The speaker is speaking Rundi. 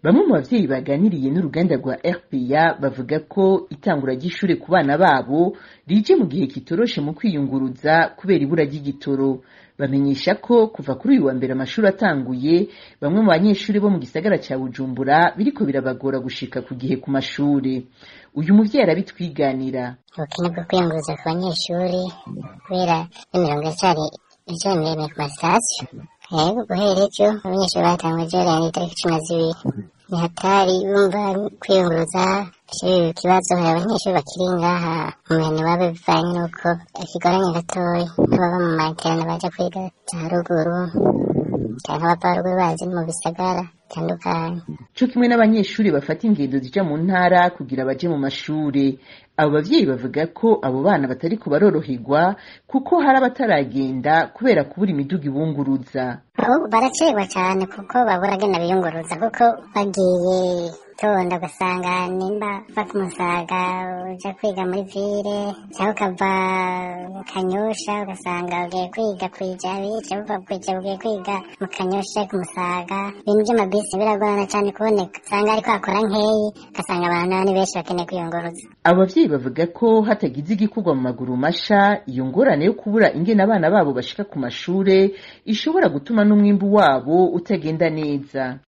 bamwe mu bavyeyi baganiriye n'uruganda rwa RPA bavuga ko itangura ry'ishure ku bana babo rije mu gihe kitoroshe mu kwiyunguruza kubera ibura ry'igitoro bamenyesha ko kuva kuri uyu wa mbere amashuri atanguye bamwe mu banyeshuri bo mu gisagara ca Bujumbura biriko birabagora gushika ku gihe ku mashure uyu muvyeyi arabitwiganira ubukene bwo kwiyunguruza ku banyeshuri kubera imirongo iracyari iracyari miremire ku masitasiyo yego guhera ejo abanyeshuri batangwa ejo rero itariki cumi na zibiri ni hatari bumva kwiyunguruza ikibazo hari abanyeshuri bakiri ngaha mu mihana iwabo bivanye n'uko ikigoranye gatoya nk'ababa mu materana baja kwiga za ruguru canke abava ruguru bazi mu bisagara bitandukanye co kimwe n'abanyeshuri bafata ingendo zija mu ntara kugira baje mu mashure abo bavyeyi bavuga ko abo bana batariko baroroherwa kuko hari abataragenda kubera kubura imiduga ibunguruza ahubwo baracerwa cyane kuko babura agenda biyunguruza kuko bagiye tonda ugasanga nimba uva ku musaga uja kwiga muri vile cyangwa ukava mu kanyosha ugasanga ugiye kwiga kwijabi cyangwa uva kwijabi ugiye kwiga mu kanyosha ku musaga ibintu by'amabisi biragorana cyane kuboneka usanga ariko hakora nkeyi ugasanga abantu ni benshi bakeneye kwiyunguruza abo bavyeyi bavuga ko hatagize igikorwa mu maguru masha iyo ngorane yo kubura ingene abana babo bashika ku mashure ishobora gutuma n'umwimbu wabo utagenda neza